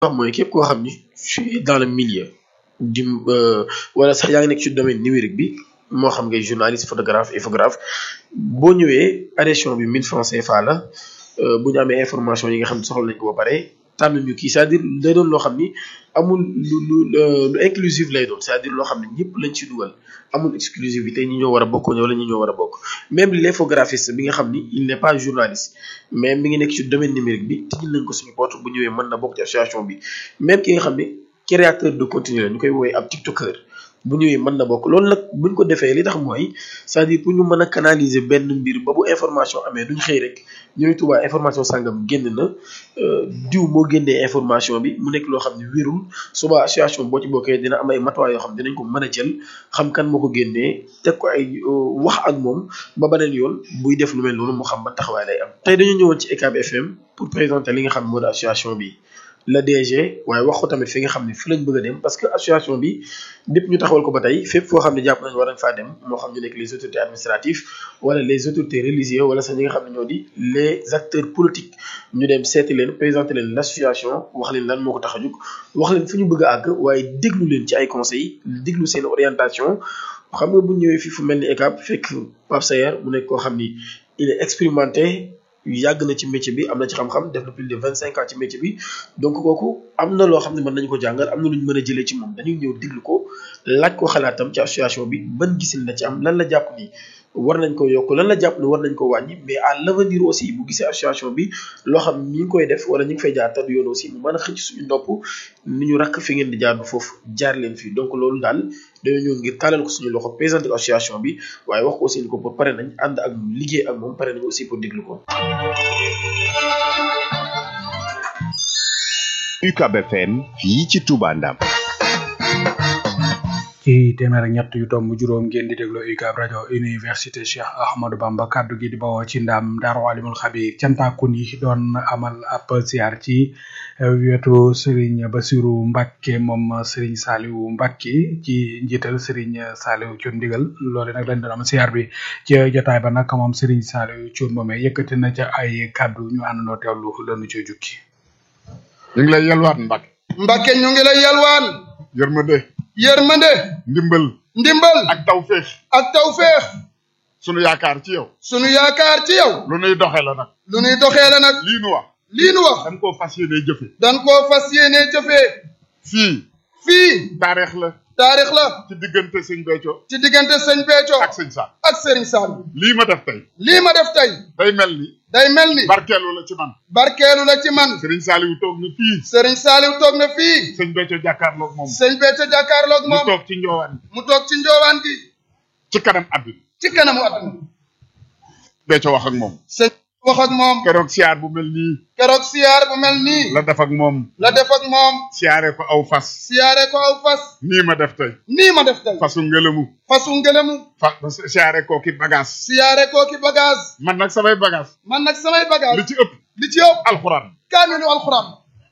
wax mooy képp koo xam ni tu es dans le milieu di wala sax yaa ngi nekk ci domaine numérique bi moo xam ngay journaliste photographe infographe boo ñëwee adhésion bi 1000 francs CFA la bu ñu amee information yi nga xam ne soxla nañ ko ba pare tànn ñu kii c'est-à-dire day doon loo xam ni amul lu lu lu inclusif lay doon c'est-à-dire loo xam ne ñëpp lañ ci dugal amul exclusivité ñi ñoo war a bokk wala ñi ñoo war a bokk même l'infographiste bi nga xam ni il n'est pas journaliste mais mi ngi nekk ci domaine numérique bi tijjil nañ ko suñu porte bu ñëwee mën na bokk ci association bi même ki nga xam ni créateur de contenu la ñu koy woowee ab tiktoker bu ñëwee mën na bokk loolu nag buñ ko defee li tax mooy c'est-à-dire pour ñu mën a canaliser benn mbir ba bu information amee duñ xëy rek ñu ne Touba information sàngam génn na diw moo génnee information bi mu nekk loo xam ne wérul suba association boo ci bokkee dina am ay matuwaay yoo xam ne dinañ ko mën a jël xam kan moo ko génnee teg ko ay wax ak moom ba beneen yoon buy def lu mel noonu mu xam ban taxawaay lay am. tey dañu ñëwoon ci ECAB FM pour présenter li nga xam ne moo di association bi. la DG waaye wax ko tamit fi nga xam ne fi lañ bëgg a dem parce que association bi lépp ñu taxawal ko ba tey fépp foo xam ne jàpp nañ war nañ faa dem moo xam ñu nekk les autorités administratives wala les autorités religieuses wala sax ñi nga xam ne ñoo di les acteurs politiques ñu dem seeti leen présenter leen l'association wax leen lan moo ko tax a jóg wax leen fu ñu bëgg a àgg waaye déglu leen ci ay conseils déglu seen orientation xam nga bu ñëwee fii fu mel ni ECAB fekk Pape Sayer mu nekk koo xam ni il est expérimenté yàgg na ci métier bi am na ci xam-xam def na plus de vingt cinq ans ci métier bi donc kooku am na loo xam ne mën nañu ko jàngal am na lu ñu mën a jëlee ci moom dañuy ñëw diglu ko laaj ko xalaatam ci association bi ban gisin la ci am lan la jàpp ni war nañ ko yokk lan la jàpp ni war nañ ko wàññi mais à l'avenir aussi bu gisee association bi loo xam ñi ngi koy def wala ñi ngi fay jaar te du yoon aussi mu mën a xëcc suñu nopp ni ñu rakk fi ngeen di jaar du foofu jaar leen fii donc loolu daal dañoo ñëw ngir taalal ko suñu loxo présenter ko association bi waaye wax ko aussi ni ko pour pare nañ ànd ak moom liggéey ak moom pare nañ aussi pour déglu ko. UCAB FM fii ci Touba Ndam. ci téeméer ak ñett yu tomb juróom ngeen di déglu UCAB rajo université Cheikh Ahmadou Bamba kaddu gi di bawoo ci ndam Daaru Alimul Xabir cantakun yi doon amal ab ziar ci wetu Serigne Bassirou Mbacke moom Serigne Saliou Mbacke ci njiital Serigne Saliou Thioune ndigal loole nag lañ doon am ziar bi ci jotaay ba nag moom Serigne Saliou Thioune moomee yëkkati na ca ay kaddu ñu àndandoo teewlu lanu ci jukki ñu ngi lay yalwaan Mbacke. Mbacke ñu ngi lay yalwaan. yërmande. yërmande. ndimbal. ndimbal. ak tawféex. ak tawféex. sunu yaakaar ci yow. sunu yaakaar ci yow. lu nuy doxee la nag. lu nuy doxee la nag. lii nu wax. lii nu wax. dañ koo fas yéenee jëfe. dañ koo fas yéenee jëfee. fii. fii. taarix la. taarix la. ci diggante sëñ Béthio. ci diggante sëñ Béthio. ak sëñ Sall. ak Serigne Sall. lii ma def tey. lii ma def tey. day mel ni. day mel ni. barkeelu la ci man. barkeelu la ci man. Serigne Saliou toog na fii. Serigne Saliou toog na fii. sëñ Béthio jàkkaarloog moom. sëñ Béthio jàkkaarloog mu moom. toog ci njoowaan mu toog ci njoowaan gi. ci kanam àdduna. ci kanamu àdduna. Béthio wax ak moom. sëñ wax ak moom. keroog siyaar bu mel nii. keroog siyaar bu mel nii. la def ak moom. la def ak moom. siyaare ko aw fas. siyaare ko aw fas. nii ma def tey. nii ma def tey. fasu ngelamu. fasu ngelamu. fa siyaare ko ki bagage. siyaare ko ki bagage. man nag samay bagage. man nag samay bagage. li ci ëpp. li ci ëpp. alxuraan. kaamilu alxuraan.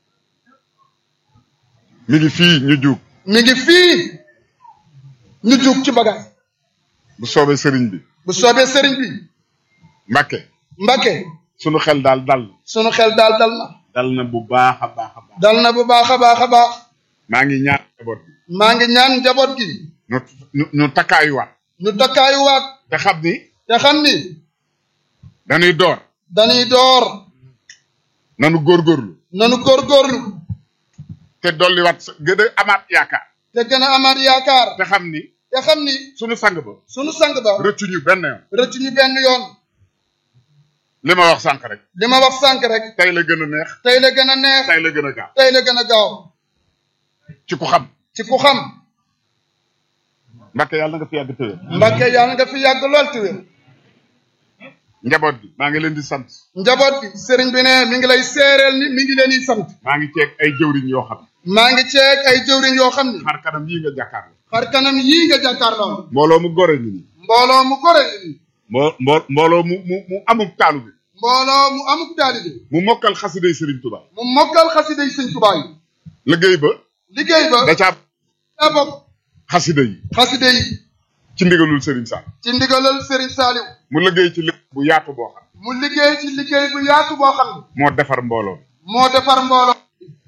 mi ngi fii ñu juug. mi ngi fii ñu jug ci bagage. bu soobee sëriñ bi. bu soobee sëriñ bi. Mbacke. Mbacke. sunu xel daal dal. sunu xel daal dal na. dal na bu baax a baax a baax. dal na bu baax a baax a baax. maa ngi ñaan njaboot bi. maa ngi ñaan njaboot gi. ñu ñu ñu takkaayuwaat. ñu takkaayuwaat. te xam ni. te xam ni. dañuy door. dañuy door. nanu góorgóorlu. nanu góorgóorlu. te dolliwaat sa gën a amaat yaakaar. te gën a amaat yaakaar. te xam ni. te xam ni. sunu sang ba. sunu sang ba. rëccu ñu benn yoon. rëccu ñu benn yoon. li ma wax sànq rek. li ma wax sànq rek. tey la gën a neex. tey la gën a neex. tey la gën a gaaw. tey la gën a gaaw. ci ku xam. ci ku xam. Mbacke yàlla nga fi yàgg tëwee. Mbacke yàlla nga fi yàgg lool te wér. njaboot gi maa ngi leen di sant. njaboot bi sëriñ bi ne mi ngi lay seereel ni mi ngi leen di sant. maa ngi ceeg ay jëwriñ yoo xam. maa ngi ceeg ay jëwriñ yoo xam ni. xar kanam yii nga jàkkaarloo. xar kanam yii nga jàkkaarloo. mbooloo mu gore ñu nii. mbooloo mu gore ñu nii. mbo mbo mbooloo mu mu mu amuk taalu bi. mbooloo mu amuk taalibe. mu mokkal xasiday Serigne Touba. mu mokkal xasida yi sëñ Tuubaa yi. liggéey ba. liggéey ba. da caa daa bokk. xasida yi. xasida yi. ci ndigalul Serigne Sall. ci ndigalal Serigne Saliou. mu liggéey ci lépp bu yaatu boo xam. mu liggéey ci liggéey bu yaatu boo xam ne. moo defar mbooloo. moo defar mbooloo.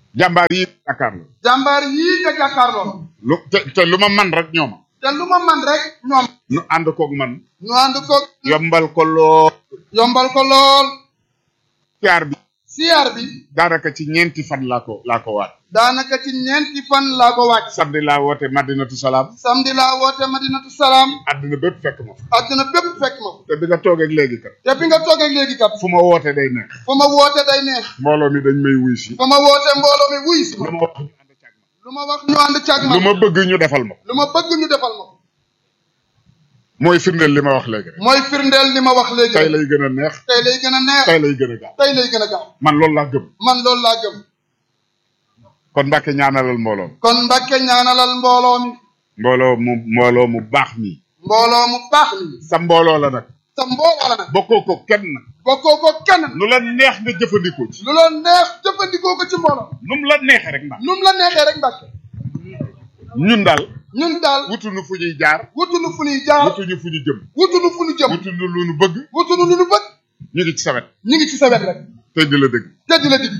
jàmbaar yi Dakar la jàmbaar yii nga jàkkaarloo lu te te lu ma man rek ñooma te lu ma man rek ñoom nu ànd koog man nu ànd ko yombal ko lool yombal ko lool siyaar bi siyaar bi daanaka ci ñeenti fan laa ko laa ko waat daanaka ci ñeenti fan laa ko wàcc samedi laa woote madinatu salaam samedi laa woote madinatu salaam àddina bépp fekk ma fa àdduna bépp fekk ma fa te bi nga toog ak léegi kat te bi nga toogee léegi kat fu ma woote day neex fu ma woote day neex mbooloo mi dañ may wuy si fu ma woote mbooloo mi wuy si ma lu ma wax ñu ànd càg lu ma wax ñu ànd càgg ma ma lu ma bëgg ñu defal ma ko lu ma bëgg ñu defal ma ko mooy firndeel li ma wax léegi rek mooy firndeel li ma wax léegi tey rek lay gën a neex tey lay gën a neex tey lay gën a gaaw tey lay gën a gaaw man loolu laa gëm man loolu laa gëm kon Mbàkke ñaanalal mbooloo mi kon Mbàkke ñaanalal mbooloo mi mbooloo mu mbooloo mu baax mi mbooloo mu baax mi sa mbooloo la nag sa mbooloo la nag bokkoo ko kenn bokkoo ko kenn lu la neex nga jëfandikoo ci lu la neex jëfandikoo ko ci mbooloo nu mu la neexee rek ndax nu mu la neexee rek Mbàkke ñun daal ñun daal wutuñu fu ñuy jaar wutuñu fu ñuy jaar wutuñu fu ñu jëm wutuñu fu ñu jëm wutuñu lu ñu bëgg wutuñu lu ñu bëgg ñu ngi ci sawet ñu ngi ci sa wet rek tey di la dëgg te di la digg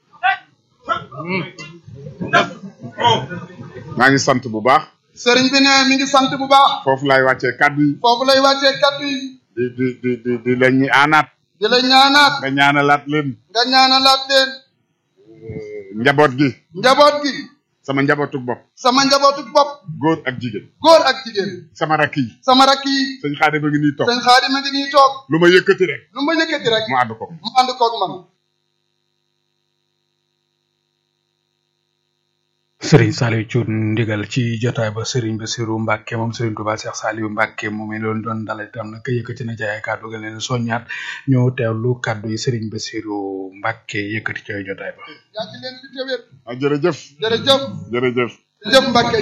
maa ngi sant bu baax sëriñ bi ne mi ngi sant bu baax foofu laay wàccee kàddu yi foofu lay wàccee kaddu yi di di di di di leen ñi aanaat di la ñaanaat nga ñaanalaat leen nga ñaanalaat leen njaboot gi njaboot gi sama njabootu bopp sama njabootu bopp góor ak jigéen góor ak jigéen sama rakk yi sama rakk yi sëñ Xaadim a ngi nii toog sëñ Xaadim a ngi nii toog lu ma yëkkati rek lu ma yëkkati rek mu ànd ko mu ànd koog man Serigne Saliou Thioune ndigal ci jotaay ba Serigne Bassirou Mbacke moom Serigne Touba Cheikh Saliou Mbacke moom it loolu doon dalal itam nag yëkkati na ci ay kàddu ga leen soññaat ñoo teewlu kàddu yi Serigne Bassirou Mbacke yëkkati ci ay jotaay ba. yàgg leen fi te wér ah jërëjëf jërëjëf jërëjëf jëf Mbàkke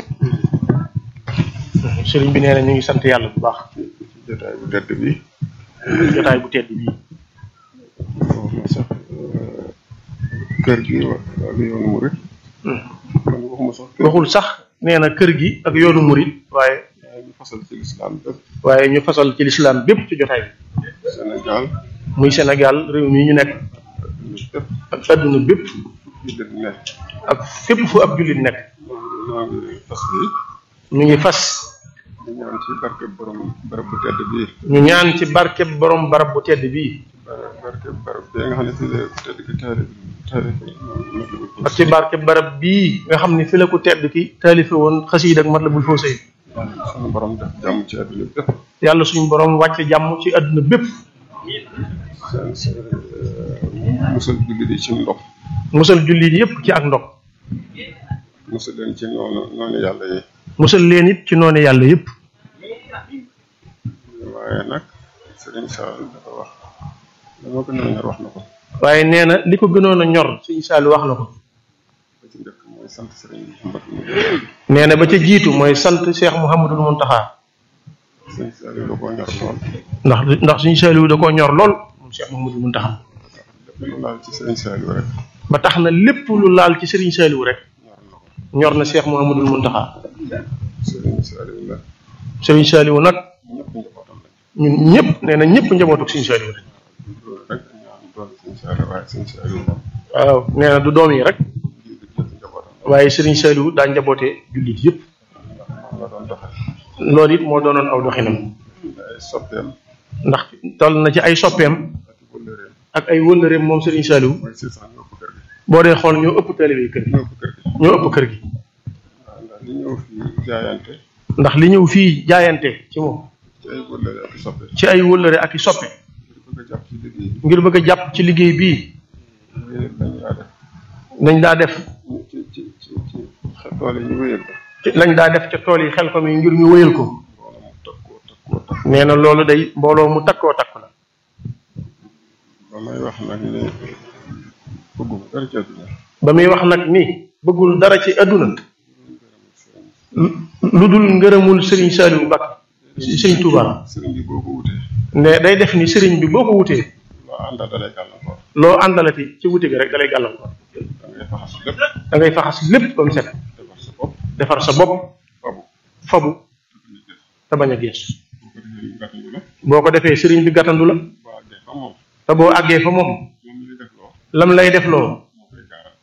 sëriñ bi nee na ñu ngi sant yàlla bu baax jotaay bu tedd bi jotaay bu tedd bii wax na sax kër gi wa ak yoonu murit man waxuma sax kër waxul sax nee na kër gi ak yoonu murit waaye waaye ñu fasal ci lislaam bépp waaye ñu fasal ci lislaam bépp ci jotaay bi Sénégal muy Sénégal réew mi ñu nekk bépp ak adduna bépp jullit ne ak fépp fu ab jullit nekk noo ngi fas yi ñu ngi fas di ñaan ci barke borom barab bu tedd bii ñu ñaan ci barkeb borom barab bu tedd bii bar- barke barab bi nga xam ne fii la ku tedd ki taari taari ak ci barkeb barab bii nga xam ne fi la ko tedd ki taalife woon xasiid ak Matlabul Fawzayni sunu borom def jàmm ci àdduna bépp yàlla suñu borom wàcce jàmm ci adduna bépp seen seen musal jullit yi ci ndox musal jullit yépp ci ak ndox musal leen ci noonu noonu yàlla yi musal leen it ci noonu yàlla yépp waaye nag Serigne Sall dafa wax dama gën a ñor wax na ko waaye nee na li ko gënoon a ñor suñu Saliou wax na ko ba ci njëkk mooy sant Serigne Mouhamadou nee na ba ca jiitu mooy sant Cheikh Mouhamadul Mountakha Serigne Sall da koo ñor lool ndax ndax suñu Saliou da koo ñor lool moom Cheikh Mouhamadul Mountakha lépp lu laal ci Serigne Sall rek ba tax na lépp lu laal ci Serigne Saliou rek ñor na ko ñor na Cheikh Mouhamadul Mountakha Serigne Sall la Serigne Saliou nag ñëpp njabootam lañ ñun ñëpp nee na ñëpp njabootuk Serigne Saliou rek loolu rek ñaan doon Serigne Sall waaye Serigne Sall moom waaw nee na du doom yi rek jullit yëpp njabootam waaye Serigne Saliou daa njabootee jullit yëpp ndax moom la doon doxal loolu it moo doonoon aw doxinam ay soppeem ndax toll na ci ay soppeem ak i wëllëreem ak ay wëllëreem moom Serigne Saliou mooy six cent ñoo ko kër gi boo dee xool ñoo ëpp taalibe yi kër gi ñoo ko kër gi ñoo ëpp kër gi waaw ndax li ñëw fii jaayante ndax li ñëw fii jaayante ci moom ci ay wëllëre ak i soppe ci ay wëllëre ak i soppe ngir bëgg a jàpp ci liggéey bi ngir bëgg a jàpp ci liggéey bii wéyal lañu daa def nañ daa def ci ci ci ci xel tool yi ñu wéyal ko ci lañ daa def ca tool yi xel ko mi ngir ñu wëyal ko loolu mu takkoo takkoo takk nee na loolu day mbooloo mu takkoo takk la ba may wax nag ne bëgguma dara ci àdduna ba muy wax nag ni bëggul dara ci àdduna lu lu dul ngërëmul Serigne Saliou Mbacké Serigne Touba sëriñ bi boo ko wutee ne day def ni Serigne bi boo ko wutee loo àndal dalay gàllankoor loo àndalati ci wuti gi rek dalay gàllankoor da ngay faxas lépp da ngay faxas lépp ba mu set defar sa bopp defar sa bopp fabu fabu te bañ a gees boo ko defee ñu gàttandu la boo ko defee Serigne bi gàttandu la boo àggee fa moom te boo àggee fa moom moom li def loo lam lay def loo moo koy gaaral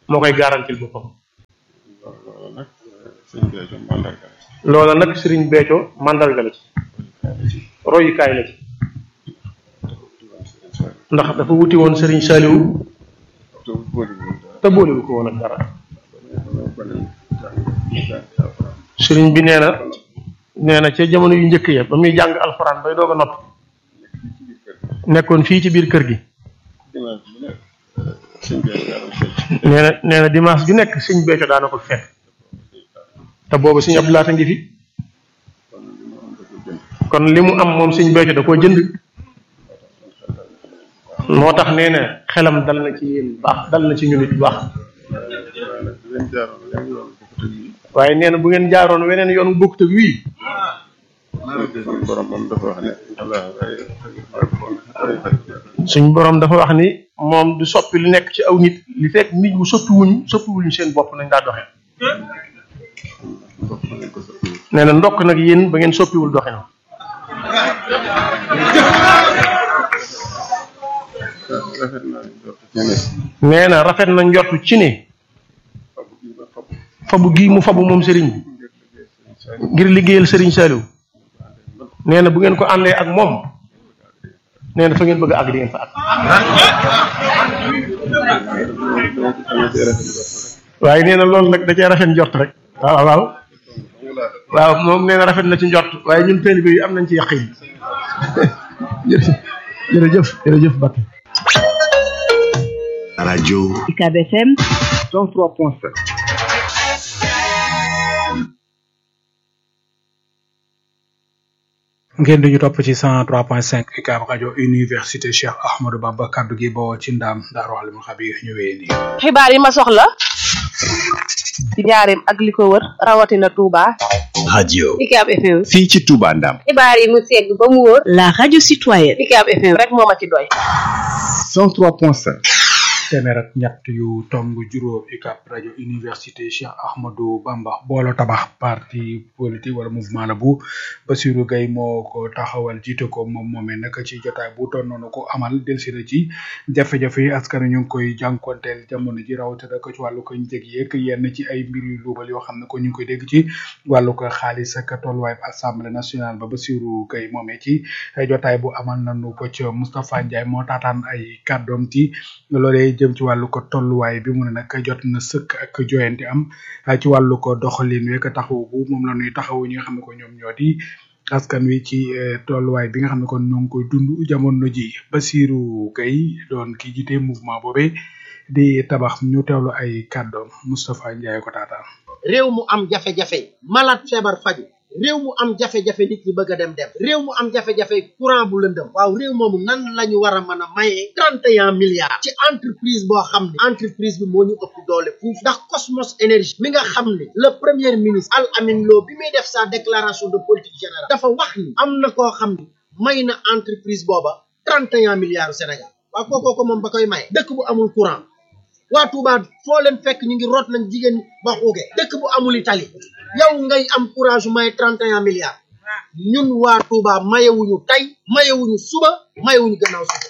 moo koy garantil boppam loolu nag sëñ Béthio mandarga la ci loola nag sëriñ Béthio mandarga la ci royukaay la ci ndax dafa wuti woon sëriñ Saliou te boolewul dara te boolewu ko woon ak dara dañoo bale jàng jàng alxuraan sëriñ bi nee na nee na ca jamono yu njëkk ya ba muy jàng alxuraan bay doog a noppi nekkoon fii ci biir kër gi dimanche bu nekk sëñ Béthio daa doon fecc nee na nee na dimanche ju nekk sëñ Béthio daana ko fekk te boobu sëñ Abdou Lahat a ngi fi kon li mu am da ko jënd kon li mu am moom sëñ Béthio da koo jënd moo tax nee na xelam dal na ci yéen bu baax dal na ci ñun it bu baax waaye nag di leen jaaroon leen yoon bu ko tëj yi waaye nee na bu ngeen jaaroon weneen yoon bu bokkut ak wii suñu borom moom dafa wax ne allah ay suñ borom dafa wax ni moom du soppi lu nekk ci aw nit li fekk nit mu soppiwuñu soppiwuñu seen bopp nañ daa doxee ndox nañ ko soppi nee na ndokk nag yéen ba ngeen soppiwul doxin rafet naa jot ci ne nee na rafet na njortu ci ne fabu gi ba fabu fabu gii mu fabu moom sëriñ bi ngir liggéey sëñ Saliou ngir liggéeyal sëriñ Saliou nee na bu ngeen ko àndee ak moom nee na fa ngeen bëgg a àgg di ngeen fa àgg dama cee rafet jot rek waaye nee na loolu nag da cee rafet njort rek waaw waaw waaw moom nee na rafet na ci njort waaye ñun taalibe yi am nañ ci yaqin jërëjëf jërëjëf jërëjëf Bakk radio UCAB FM 103.7 ngeen duñu topp ci 103.5 UCAB rajo université Cheikh Ahmadou Bamba kaddu gi boo ci ndaam Daaru Alimul Xabiir ñu wéy nii xibaar yi ma soxla ci njaareem ak li ko wër rawatina Touba. radio UCAB FM. fii ci Touba Ndam xibaar yi mu segg ba mu wóor. la radio citoyenne UCAB FM rek moo ma ci doy. 103.5 téeméer ak ñett yu tomb juróom UCAB rajo université Cheikh Ahmadou Bamba boolo tabax parti politique wala mouvement la bu Bassirou Gueye moo ko taxawal jiite ko moom moomee nag ci jotaay bu doon noonu ko amal delsi na ci jafe-jafe yi askan wi ñu ngi koy jànkonteel jamono ji rawatina ko ci wàllu ko njëg yeeg yenn ci ay mbir yu luubal yoo xam ne ko ñu ngi koy dégg ci wàllu ko xaalis ak tolluwaay assemblée nationale ba Bassirou Gueye moomee ci jotaay bu amal nañu ko ci Moustapha Ndiaye moo taataan ay kàddoom ci loolee jëm ci wàllu ko tolluwaay bi mu ne nag jot na sëkk ak joyante am ci wàllu ko doxalin wek taxaw bu moom la ñuy taxawu ñi nga xam ne ko ñoom ñoo di askan wi ci tolluwaay bi nga xam ne kon ñoo ngi koy dund jamono ji Bassirou Gueye doon ki jiite mouvement boobee di tabax ñu teewlu ay kàddoom Moustapha Ndiaye ko taataan réew mu am jafe-jafe malade feebar faju réew mu am jafe-jafe nit ñi bëgg a dem dem réew mu am jafe-jafe courant bu lëndëm waaw réew moomu nan la ñu war a mën a mayee trente et un milliards ci entreprise boo xam ne entreprise bi moo ñu ëpp doole fuuf ndax Cosmos énergie mi nga xam ne le premier ministre Al Amin Lo bi muy def sa déclaration de politique générale dafa wax ni am na koo xam ne may na entreprise booba trente et un milliards au Sénégal waaw kookoo ko moom ba koy maye dëkk bu amul courant waa Touba foo leen fekk ñu ngi root nañ jigéen ba xuuge dëkk bu amul Italie yow ngay am courage may trente et un milliards ñun waa Touba mayewuñu tey mayewuñu suba mayewuñu gannaaw suba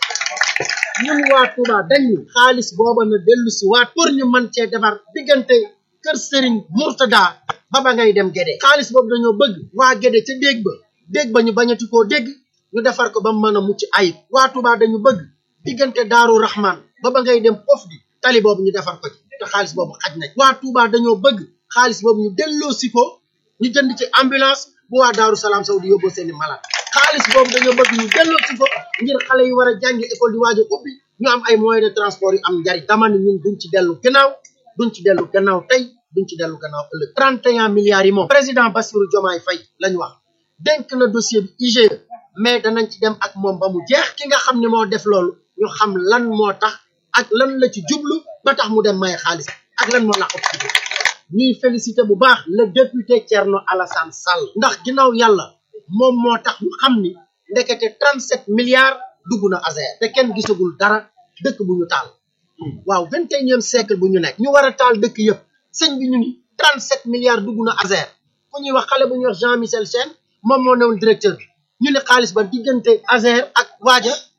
ñun waa Touba dañu xaalis booba na dellu si waat pour ñu mën cee defar diggante kër Serigne Mourtada ba ba ngay dem Gédé xaalis boobu dañoo bëgg waa Gédé ca déeg ba déeg ba ñu bañati koo dégg ñu defar ko ba mu mën a mucc ayib waa Touba dañu bëgg diggante Daaru Rahman ba ba ngay dem Pof di tali boobu ñu defar ko ci te xaalis boobu xaj na waa Touba dañoo bëgg xaalis boobu ñu delloo si ko ñu jënd ci ambulance bu waa Daaru Salaam Sow di yóbboo seeni malade xaalis boobu dañoo bëgg ñu delloo si ko ngir xale yi war a jàngi école di waaj a ubbi ñu am ay moyens de transport yu am njariñ dama ne ñun duñ ci dellu gannaaw duñ ci dellu gannaaw tey duñ ci dellu gannaaw ëllëg 31 milliards yi moom président Bassirou Diomaye Faye lañ wax dénk na dossier bi IGE mais danañ ci dem ak moom ba mu jeex ki nga xam ne moo def loolu ñu xam lan moo tax ak lan la ci jublu ba tax mu dem maye xaalis ak lan moo laqatu ci biir ñuy félicité bu baax le député Thierno Alassane Sall ndax ginnaaw yàlla moom moo tax ñu xam ni ndekete 37 milliards dugg na ASER te kenn gisagul dara dëkk bu ñu taal waaw 21e siècle bu ñu nekk ñu war a taal dëkk yëpp sëñ bi ñu ni 37 milliards dugg na ASER ku ñuy wax xale bu ñuy wax Jean Michel Sène moom moo newoon directeur bi ñu ne xaalis ba diggante ASER ak waaja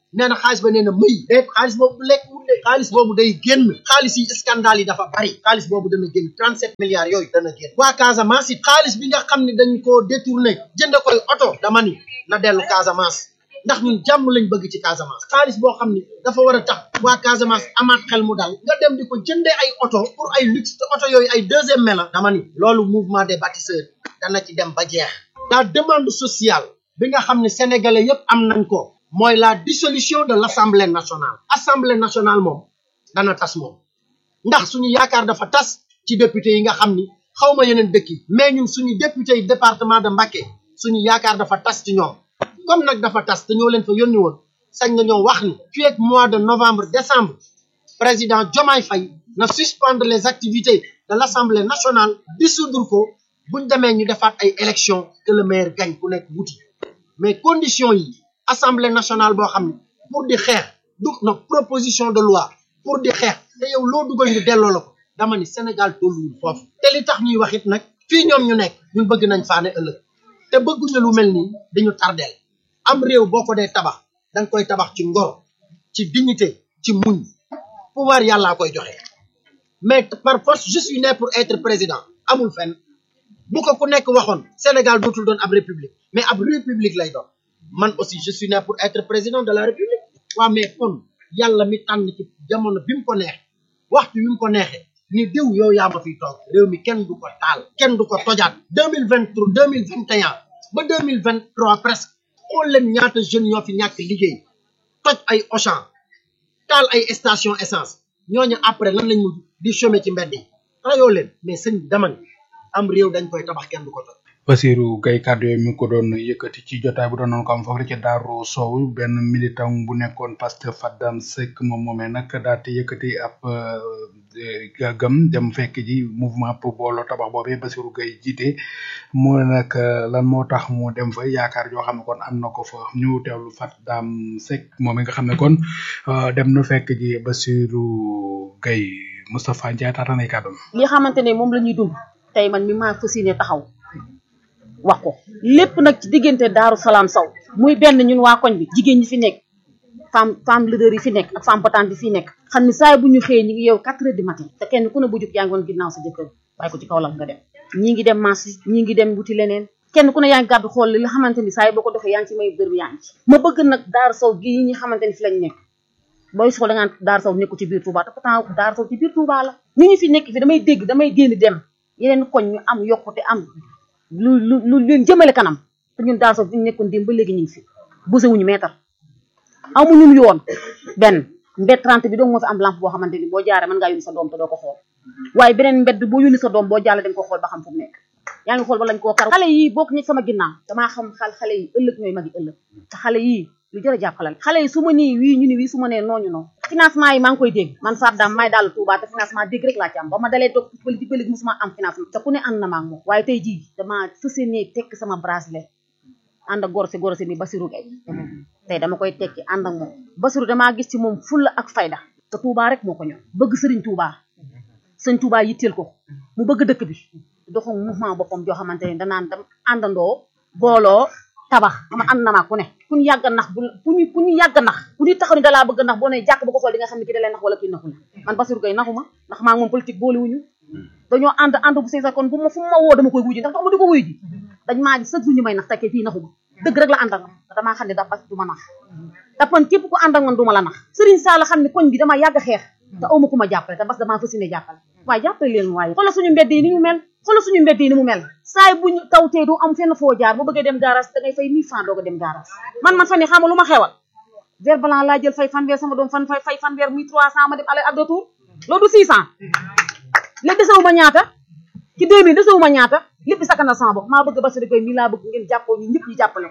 nee na xaalis ba nee na mëy déet xaalis boobu lekk wut de xaalis boobu day génn xaalis yi scandale yi dafa bari xaalis boobu dana génn 37 milliards yooyu dana génn waa Casamance it xaalis bi nga xam ne dañ koo détourné jënd koy oto dama ni na dellu Casamance ndax ñun jàmm lañ bëgg ci Casamance xaalis boo xam ni dafa war a tax waa Casamance amaat xel mu dal nga dem di ko jëndee ay oto pour ay luxe te oto yooyu ay deuxième main la dama ni loolu mouvement des bâtisseurs dana ci dem ba jeex la demande sociale bi nga xam ne sénégalais yépp am nañ ko mooy la dissolution de l'Assemblée nationale Assemblée nationale moom dana tas moom ndax suñu yaakaar dafa tas ci député yi nga xam ni xawma yeneen dëkk yi mais ñun suñu député yi département de Mbacké suñu yaakaar dafa tas ci ñoom comme nag dafa tas te ñoo leen fa yónni woon sañ nga ñoo wax ni fii ak mois de novembre décembre président Diomaye Faye na suspendre les activités de l'Assemblée nationale dissoudre ko buñ demee ñu defaat ay élections que le maire gagne ku nekk wuti mais condition yi Assemblée nationale boo xam ne pour di xeex du na proposition de loi pour di xeex te yow loo dugal ñu delloo la ko dama ni Sénégal tolluwul foofu te li tax ñuy wax it nag fii ñoom ñu nekk ñun bëgg nañ faane ëllëg te bëgguñu lu mel nii dañu tardeel am réew boo ko dee tabax da nga koy tabax ci ngor ci dignité ci muñ pouvoir yàllaa koy joxe mais par force je suis né pour être président amul fenn bu ko ku nekk waxoon Sénégal dootul doon ab république mais ab république lay doon man aussi je suis né pour être président de la république waaw mais kon yàlla mi tànn ci jamono bi mu ko neex waxtu bi mu ko neexee ni diw yow yaa ma fiy toog réew mi kenn du ko taal kenn du ko tojaat deux mille vingt trois deux mille vingt et un ba deux mille vingt trois presque xool leen ñaata jeunes ñoo fi ñàkk liggéey toj ay Auchan taal ay station essence ñooñu après lan lañ mujj di chômer ci mbedd yi rayoo leen mais sëñ dama ni am réew dañ koy tabax kenn du ko toj Basirou Gaye kàddu yooyu mi ngi ko doon yëkkati ci jotaay bu doon noonu ko am foofu la ci Darou Sow benn militant bu nekkoon Pastef Fadam Seck moom moomee nag daal di yëkkati ab gëm dem fekk ji mouvement pour booloo tabax boobee Basirou Gaye jiite mu nag lan moo tax mu dem fa yaakaar joo xam ne kon am na ko fa ñu teewlu Fadam Seck moom nga xam ne kon dem na fekk ji Basirou Gaye Moustapha Ndiaye taata nay kàddoom li xamante ne moom la ñuy dund tey man mi maa fas yéene taxaw wax ko lépp nag ci diggante Daaru Salaam Sow muy benn ñun waa koñ bi jigéen ñi fi nekk femme femme leader yi fi nekk ak femme potente yi fi nekk xam ni saa bu ñu xëyee ñu ngi yow quatre heures du matin te kenn ku ne bu jug yaa ngi woon ginnaaw sa jëkkër waaye ko ci kaw la nga dem ñii ngi dem marché ñii ngi dem wuti leneen kenn ku ne yaa ngi gàddu xool li nga xamante ni saa yi boo ko doxee yaa ngi ci may bër bi yaa ngi ci ma bëgg nag Daaru Sow gii ñi xamante ni fi lañ nekk booy soxla da ngaan Daaru Sow nekku ci biir Touba te pourtant Daaru Sow ci biir Touba la ñi ñu fi nekk fi damay dégg damay génn dem yeneen koñ ñu am yokkute am lu lu lu leen jëmale kanam te ñun Daaru Sow fi ñu nekkoon démb ba léegi ñu ngi fi bousé wuñu meetar amuñu yoon benn mbedd 30 bi dong moo fi am lampe boo xamante ni boo jaaree mën ngaa yónni sa doom te doo ko xool waaye beneen mbedd boo yónni sa doom boo jàll dañ ko xool ba xam fu mu nekk yaa ngi xool ba lañ koo kar xale yii bokk ñi sama ginnaaw damaa xam xal xale yi ëllëg ñooy magi ëllëg te xale yii lu jërë jàppalal xale yi su ma nii wii ñu ni wii su ma nee nooñu noonu financement yi maa ngi koy dégg man Fadam may daal Touba te financement dégg rek laa ci am ba ma dalee toog politique ba léegi musuma am financement te ku ne ànd na ma ak moom waaye tey jii dama fas yéene tekk sama bracelet ànd ak gorosé gorosé mi Basirou Gaye tey dama koy tekki ànd ak moom Basirou damaa gis ci moom fulla ak fayda te Touba rek moo ko ñor bëgg sëriñ Touba sëñ Touba yitteel ko mu bëgg dëkk bi doxu mouvement boppam joo xamante ne danaan dem àndandoo booloo tabax ama ànd na maa ku ne ku ñu yàgg a nax bu ku ñu ku ñu yàgg a nax ku ñu taxaw ni dalaa bëgg a nax boo ne jàkk ba ko xool di nga xam ne kii da lay nax wala kii naxu la man Basirou Gaye naxu ma ndax maa ngi moom politique boolewuñu dañoo ànd ànd bu sincère kon bu ma fu ma woo dama koy wuyu ji ndax tax ma di ko wuyu ji dañ maa sëg ñu may nax tekkee fii naxu ma dëgg rek la ànd ak man te damaa xam ne da parce que du ma nax te kon képp ku ànd ak man du ma la nax Serigne Sall xam ne koñ bi dama yàgg a xeex te awma ku ma jàppale te parce que damaa fas yéene jàppale waaye jàppale leen waaye xoolal suñu mbedd yi ni ñu mel xoolal suñu mbedd yi ni mu mel saay bu ñu tawtee du am fenn foo jaar bu bëggee dem garage da ngay fay mille francs doog a dem garage man man fan yi xam nga lu ma xewal verre blanc laa jël fay fanweer sama doom fan fay fay fanweer muy trois cent ma dem aller ak retour loolu du six cent léegi desewuma ñaata ci deux mille desewuma ñaata lépp sakkanal sama bopp maa bëgg Bassirou Gueye mi laa bëgg ngeen jàppoo ñu ñëpp ñu jàppale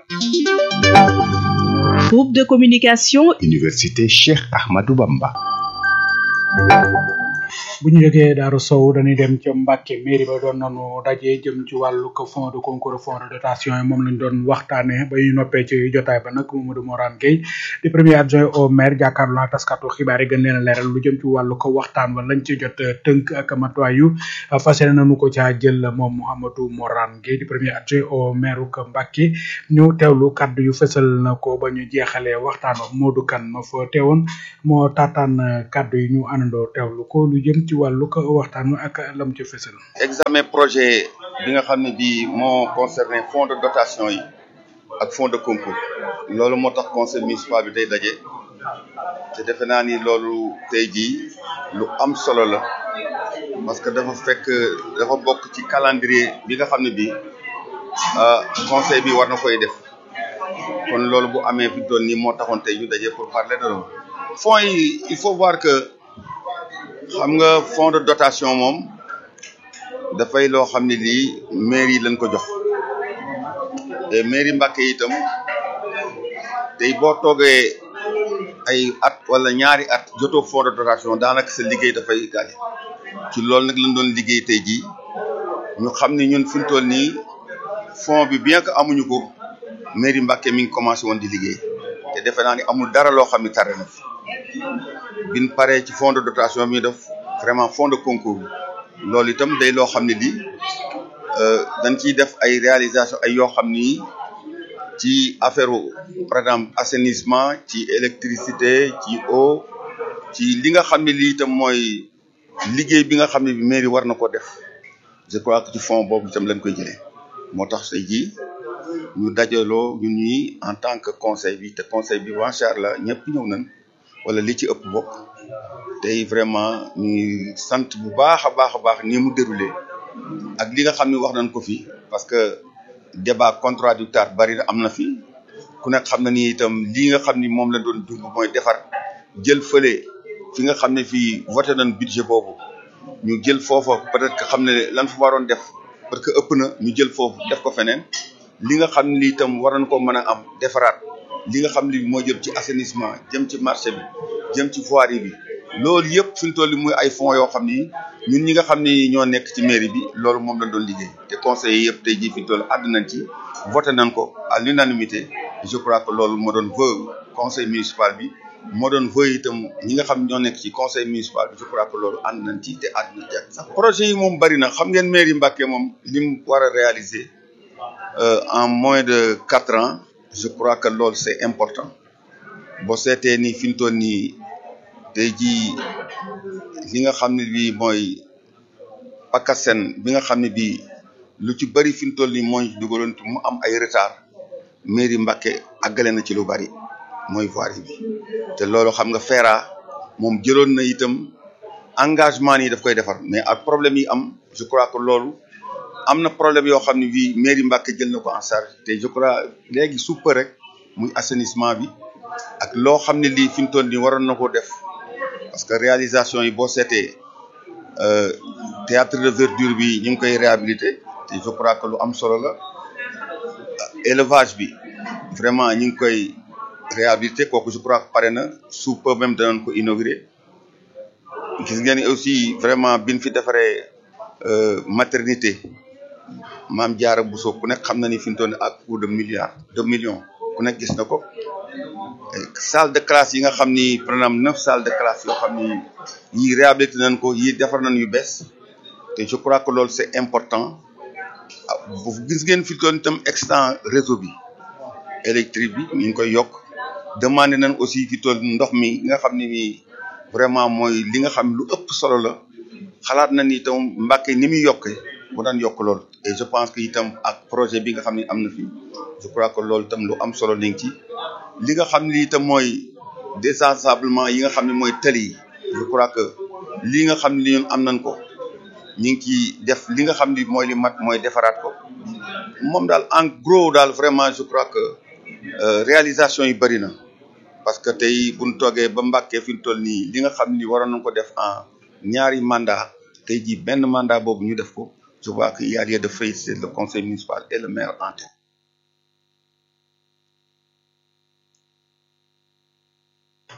Groupe de communication Université Cheikh Ahmadou Bamba. bu ñu jógee Daaru Sow dañuy dem ca Mbàkke mairie ba doon nañu daje jëm ci wàllu ko fonds de concours fonds de dotation yi moom lañ doon waxtaanee ba ñu noppee ci jotaay ba nag Mamadou Morane Gueye di premier adjoint au maire jàkkaarloo naa taskatu xibaar yi gën leen a leeral lu jëm ci wàllu ko waxtaan wa lañ ci jot tënk ak matuwaay yu fas yéene nañu ko caa jël moom Mouhamadou Morane Gueye di premier adjoint au maire ko Mbàkke ñu teewlu kaddu yu fësal na ko ba ñu jeexalee waxtaan wa Modou Kane ma fa teewoon moo taataan kaddu yi ñu àndandoo teewlu ko lu jëm ci wàllu ko waxtaan wa ak lam ci fësal. examen projet bi nga xam ne bii moo concerné fonds de dotation yi ak fonds de concours loolu moo tax conseil municipal bi day daje te defe naa ni loolu tey jii lu am solo la parce que dafa fekk dafa bokk ci calendrier bi nga xam ne bii conseil bi war na koy def kon loolu bu amee fi doon nii moo taxoon tey ñu daje pour parler de loolu fonds yi il faut voir que xam nga fonds de dotation moom dafay loo xam ne lii mairie lañ ko jox te mairie Mbàkke itam tey boo toogee ay at wala ñaari at jotoo fonds de dotation daanaka sa liggéey dafay gaañ ci loolu nag lañ doon liggéey tey jii ñu xam ne ñun fi mu toll nii fonds bi bien que amuñu ko mairie Mbàkke mi ngi commencé woon di liggéey te defe naa ni amul dara loo xam ne tare na fi biñ paree ci fonds de dotation bi ñu def vraiment fonds de concours loolu itam day loo xam ne lii dañ ciy def ay réalisation ay yoo xam ni ci affaire par exemple assainissement ci électricité ci eau ci li nga xam ne lii itam mooy liggéey bi nga xam ne bi mairie war na ko def je crois que ci fonds boobu itam lañ koy jëlee moo tax tey jii ñu dajaloo ñun ñi en tant que conseil bi te conseil bi macha allah ñëpp ñëw nañ wala li ci ëpp bokk tey vraiment ñuy sant bu baax a baax a baax ni mu déroulé ak li nga xam ne wax nañ ko fi parce que débat contradictoire bari na am na fi ku nekk xam na ni itam lii nga xam ni moom la doon dund mooy defar jël fële fi nga xam ne fii voté nañ budget boobu ñu jël foofa peut-être que xam ne lan fa waroon def parce que ëpp na ñu jël foofu def ko feneen li nga xam ne itam war nañ ko mën a am defaraat li nga xam ne moo jëm ci assainissement jëm ci marché bi jëm ci voirie bi loolu yëpp fi mu toll nii muy ay fonds yoo xam ni ñun ñi nga xam ni ñoo nekk ci mairie bi loolu moom lañ doon liggéey te conseillers yëpp tey jii fi mu toll àdd nañ ci voté nañ ko à l'unanimité je crois que loolu moo doon vœu conseil municipal bi moo doon vœu itam ñi nga xam ñoo nekk ci conseil municipal bi je crois que loolu ànd nañ ci te àdd nañ ci ak sax projet yi moom bari na xam ngeen mairie Mbacké moom li mu war a réaliser en moins de quatre ans je crois que loolu c'est important boo seetee ni fi mu toll nii tey jii li nga xam ne bii mooy PACASEN bi nga xam ne bii lu ci bari fi mu toll nii mooy dugaloon mu am ay retard mairie Mbacké àggale na ci lu bari mooy voirie bi te loolu xam nga FERA moom jëloon na itam engagement yi daf koy defar mais ak problème yi am je crois que loolu am na problème yoo xam ne bii mairie Mbacké jël na ko en charge te je crois léegi suppa rek muy assainissement bi ak loo xam ne lii fi mu toll nii waroon na ko def parce que réalisation yi boo seetee théâtre de verdure bi ñu ngi koy réhabilité te je crois que lu am solo la élevage bi vraiment ñu ngi koy réhabilité kooku je crois que pare na sous peu même danañ ko inaugurer gis ngeen aussi vraiment biñ fi defaree maternité maam Diarra Bousso ku nekk xam na ni fi mu toll nii ak coût de milliards de millions ku nekk gis na ko salle de classe yi nga xam ni par exemple neuf salles de classe yoo xam ni yii réhabilité nañ ko yii defar nañ yu bees te je crois que loolu c'est important bu gis ngeen fi toon itam extant réseau bi électrique bi ñu ngi koy yokk demandé nañ aussi fi toon ndox mi nga xam ni vraiment mooy li nga xam lu ëpp solo la xalaat na ni itam Mbacké ni muy yokkee bu daan yokk loolu et je pense que itam ak projet bi nga xam ne am na fi je crois que loolu itam lu am solo nañ ci li nga xam ne itam mooy désensablement yi nga xam ne mooy tali yi je crois que li nga xam ne li ñun am nañ ko ñu ngi ciy def li nga xam ni mooy li mat mooy defaraat ko moom daal en gros daal vraiment je crois que réalisation yi bëri na parce que tey bu ñu toogee ba Mbacké fi mu toll nii li nga xam ni waroon nañ ko def en ñaari mandat tey jii benn mandat boobu ñu def ko je vois qu'il y a lieu de féliciter le conseil municipal et le maire en tête.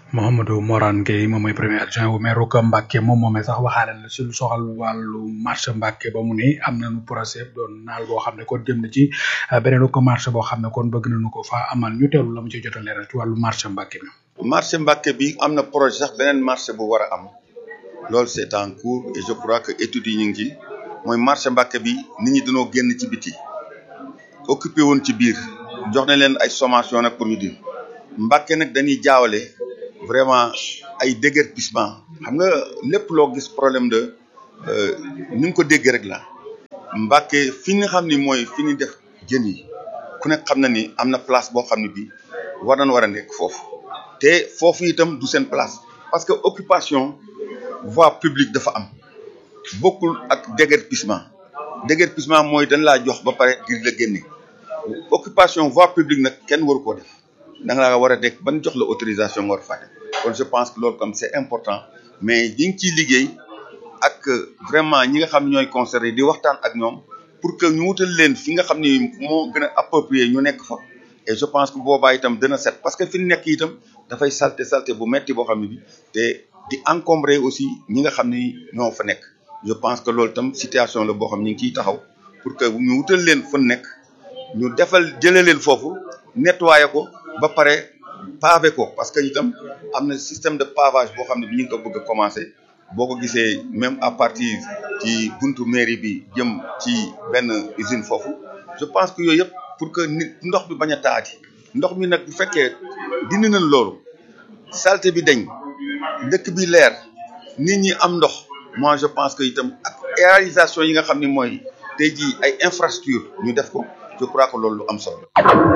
Mouhamadou Morane Gueye moom mooy premier adjoint wu maire ko Mbacke moom moomee sax waxaale na si lu soxal wàllu marché Mbacke ba mu ne am nañu procès doon naal boo xam ne kon jëm na ci beneen ko marché boo xam ne kon bëgg nañu ko fa amal ñu teewlu la mu ci jot a leeral ci wàllu marché Mbacke bi. marché Mbacke bi am na projet sax beneen marché bu war a am loolu c'est en cours et je crois que études yi ñu ngi ci mooy marché Mbacke bi nit ñi dañoo génn ci biti occupé woon ci biir jox na leen ay sommation nag pour ñu di Mbacke nag dañuy jaawale vraiment ay déguerpissement xam nga lépp loo gis problème de ni nga ko déggee rek la Mbacke fi nga xam ni mooy fi ñu def jën yi ku nekk xam na ni am na place boo xam ne bii war nañ war a nekk foofu te foofu itam du seen place parce que occupation voie publique dafa am bokkul ak déguerpissement déguerpissement mooy dañ laa jox ba pare ngir la génne occupation voie publique nag kenn waru koo def da nga laa war a nekk ban jox la autorisation nga war a fàtte kon je pense que loolu comme c'est important mais ñi ngi ciy liggéey ak vraiment ñi nga xam ne ñooy concerné di waxtaan ak ñoom pour que ñu wutal leen fi nga xam ni moo gën a approprié ñu nekk fa et je pense que boobaa itam dina set parce que fi ñu nekk itam dafay salté salté bu metti boo xam ne bi te di encombrer aussi ñi nga xam ni ñoo fa nekk je pense que loolu itam situation la boo xam ñu ngi ciy taxaw pour que ñu wutal leen fa nekk ñu defal jëlee leen foofu nettoyer ko ba pare pavé ko parce que itam am na système de pavage boo xam ne bi ñu ngi ko bëgg a commencé boo ko gisee même à partir ci buntu mairie bi jëm ci benn usine foofu je pense que yooyu yëpp pour que nit ndox bi bañ a taati ndox mi nag bu fekkee dindi nañ loolu saleté bi dañ dëkk bi leer nit ñi am ndox moi je pense que itam ak réalisation yi nga xam ni mooy tey jii ay infrastructure ñu def ko je crois que loolu lu am solo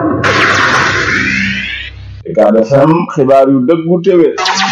Ucab FM xibaar yu dëggu téwé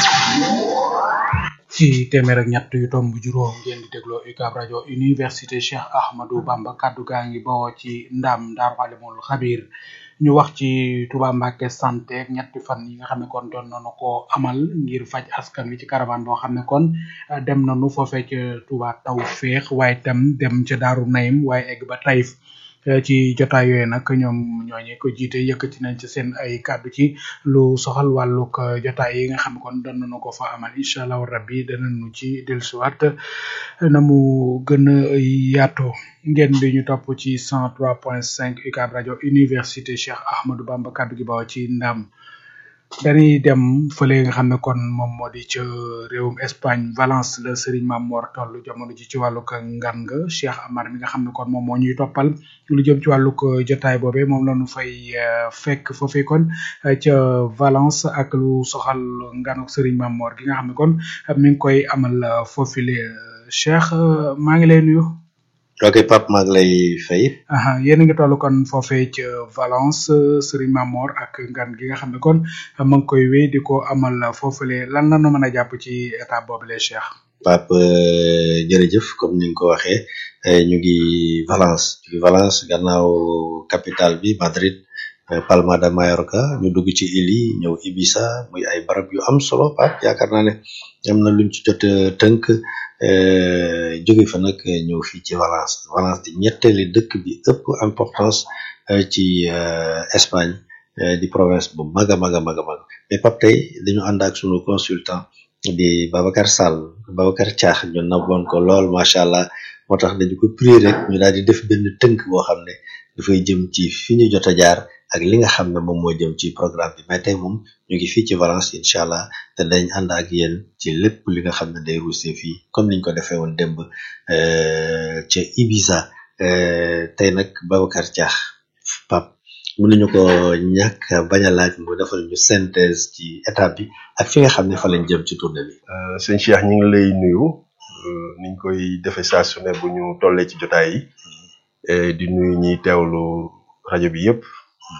ci téeméer ak ñett yu tomb juróom ngeen di dégloo UCAB rajo université Cheikh Ahmadou Bamba kaddu gaa ngi bawoo ci ndam Daaru Alimul Xabir ñu wax ci Touba Mbacké santé ak ñetti fan yi nga xam ne kon doon nañu ko amal ngir faj askan wi ci caravane boo xam ne kon dem nañu foofee ca Touba Tawfeex waaye tam dem ca Daaru Naym waaye egg ba Taïf ci jotaay yooyu nag ñoom ñooñu ko jiite yëkkati nañ ci seen ay kàddu ci lu soxal wàllug jotaay yi nga xam ne kon doon nañu ko fa amal incha allahu rabbi danañu ci dellusiwaat na mu gën a yaatoo ngeen di ñu topp ci 103.5 UCAB rajo université Cheikh Ahmadou Bamba kàddu gi bawoo ci ndam dañuy dem fële nga xam ne kon moom moo di ca réewum Espagne Valence la Serigne Mamor toll jamono ji ci wàllug ngan nga Cheikh Amar mi nga xam ne kon moom moo ñuy toppal lu jëm ci wàllug jotaay boobee moom la ñu fay fekk foofee kon ca Valence ak lu soxal nganuk Serigne Mamor gi nga xam ne kon mi ngi koy amal foofile Cheikh maa ngi lay nuyu. ok Pape maa ngi lay fay. aha yéen a ngi toll kon foofee ca Valence Serigne Mamor ak ngan gi nga xam ne kon ma ngi koy wéy di ko amal foofule lan la nu mën a jàpp ci état boobule Cheikh. Pape jërëjëf comme ni nga ko waxee ñu ngi Valence ñu ngi Valence gannaaw capitale bi Madrid Palma de Mallorca ñu dugg ci île yi ñëw Ibiza muy ay barab yu am solo Pape yaakaar naa ne am na luñ ci jot tënk. jóge fa nag ñëw fii ci Valence Valence di ñetteeli dëkk bi ëpp importance ci Espagne di province bu mag a mag a mag a mag mais Pape tey dañu ànd ak sunu consultant di Babacar Sall Babacar Thiax ñu naboon ko lool macha allah moo tax dañu ko prier rek ñu daal di def benn tënk boo xam ne dafay jëm ci fi ñu jot a jaar ak li nga xam ne moom moo jëm ci programme bi mais tey moom ñu ngi fii ci Valence incha allah te dañ ànd ak yéen ci lépp li nga xam ne day ruusee fii comme niñ ko defee woon démb ca Ibiza tey nag Babacar Diakh Pape mënuñu ko ñàkk bañ a laaj mu defal ñu synthèse ci étape bi ak fi nga xam ne fa lañ jëm ci tournée bi. sëñ Cheikh ñu ngi lay nuyu niñ koy defee saa su ne bu ñu tollee ci jotaay yi di nuyu ñiy teewlu rajo bi yëpp.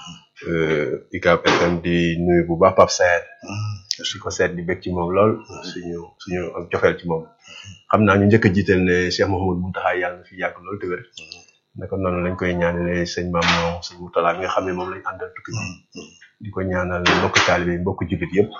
UCAB FM di nuyu bu baax Pape Saer su ko seet di bég ci moom lool suñu suñu ak cofeel ci moom xam naa ñu njëkk a jiital ne Cheikh Mouhamadou Mountakha yàlla na fi yàgg lool te wér naka noonu lañ koy ñaanale sëñ maam moom sëñ Moutala bi nga xam ne moom lañ àndal tukki bi di ko ñaanal mbokk taalibe yi mbokk jullit yëpp